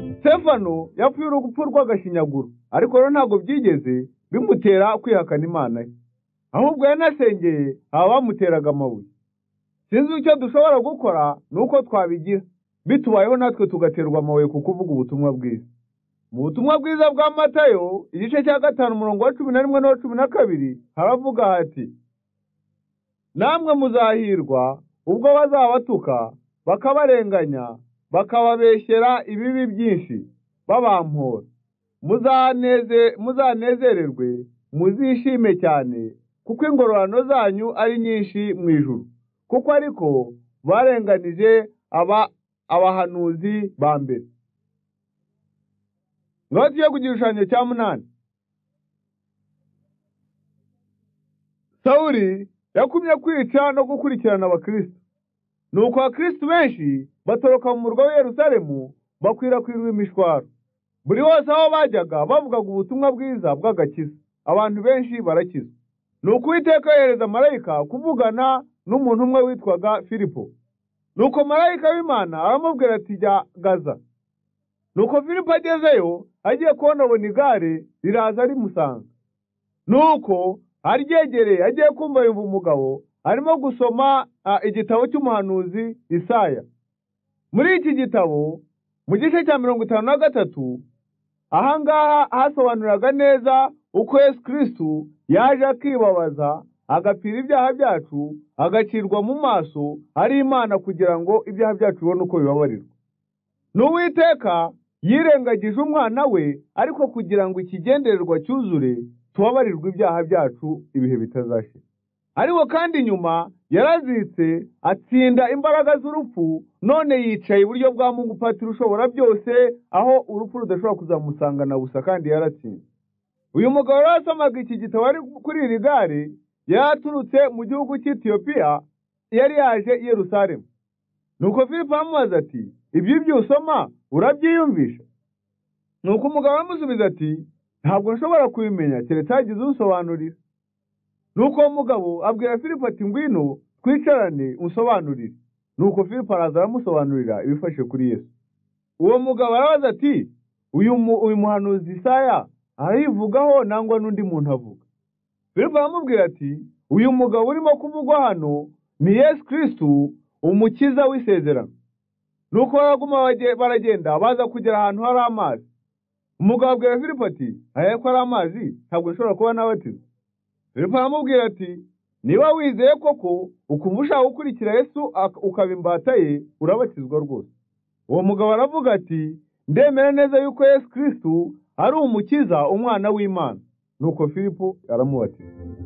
sitefano yapfuye urupfu rw'agashinyaguro ariko rero ntabwo byigeze bimutera kwihakana imana ye ahubwo yanasengeye abamuteraga amabuye sinzi icyo dushobora gukora ni uko twabigira bitubayeho natwe tugaterwa amabuye ku kuvuga ubutumwa bwiza mu butumwa bwiza bwa matayo igice cya gatanu umurongo wa cumi na rimwe n'uwa cumi na kabiri haravuga hati namwe muzahirwa ubwo bazabatuka bakabarenganya bakababeshyera ibibi byinshi babampora muzanezererwe muzishime cyane kuko ingororano zanyu ari nyinshi mu ijuru kuko ariko barenganije aba abahanuzi ba mbere ngaho tugiye ku gishushanyo cya munani sawuri yakumye kwica no gukurikirana abakirisitu nuko abakirisitu benshi batoroka mu murwa w'i yerusalemu bakwirakwirwa imishwaro buri wose aho bajyaga bavugaga ubutumwa bwiza bw'agakiza abantu benshi barakizwa nuko uwiteka yohereza marayika kuvugana n'umuntu umwe witwaga filipo nuko marayika w'imana aramubwira ati jya gaza nuko filipo agezeyo agiye kubonabona igare riraza rimusanga nuko aryegereye agiye kumva yumva umugabo arimo gusoma igitabo cy'umuhanuzi isaya muri iki gitabo mu gice cya mirongo itanu na gatatu ahangaha hasobanuraga neza uko yesu kirisitu yaje akibabaza agapira ibyaha byacu agacirwa mu maso ari imana kugira ngo ibyaha byacu bibone uko bibabarirwa n'uwiteka yirengagije umwana we ariko kugira ngo ikigendererwa cyuzure tubabarirwe ibyaha byacu ibihe bitazashira ariko kandi nyuma yarazitse atsinda imbaraga z'urupfu none yicaye iburyo bwa mungu patiri ushobora byose aho urupfu rudashobora kuzamusanga na busa kandi yaratsinze uyu mugabo rero asomaga iki gitabo ari kuri iri gare yari aturutse mu gihugu cy'etiyopiya yari yaje i yerusalemu nuko philippe aramubaza ati ibyo ibyo usoma urabyiyumvisha nuko umugabo aramusubiza ati ntabwo nshobora kubimenya keretse hagize usobanurira nuko uwo mugabo abwira philippe ati ngwino twicarane unsobanurire nuko philippe araza aramusobanurira ibifashe kuri yesu uwo mugabo arabaza ati uyu muhanuzi isaya arayivugaho nangwa n'undi muntu avuga philippe aramubwira ati uyu mugabo urimo kuvugwa hano ni yesu kirisitu umukiza w'isezerano nuko baraguma baragenda baza kugera ahantu hari amazi umugabo abwira philippe ati aya ko ari amazi ntabwo nshobora kuba n'abatiza Filipo aramubwira ati niba wizeye koko ukumva ushaka gukurikira Yesu ukaba imbata ye urabatizwa rwose uwo mugabo aravuga ati ndemera neza yuko Yesu kirisitu ari umukiza umwana w'imana nuko Filipo aramubatiza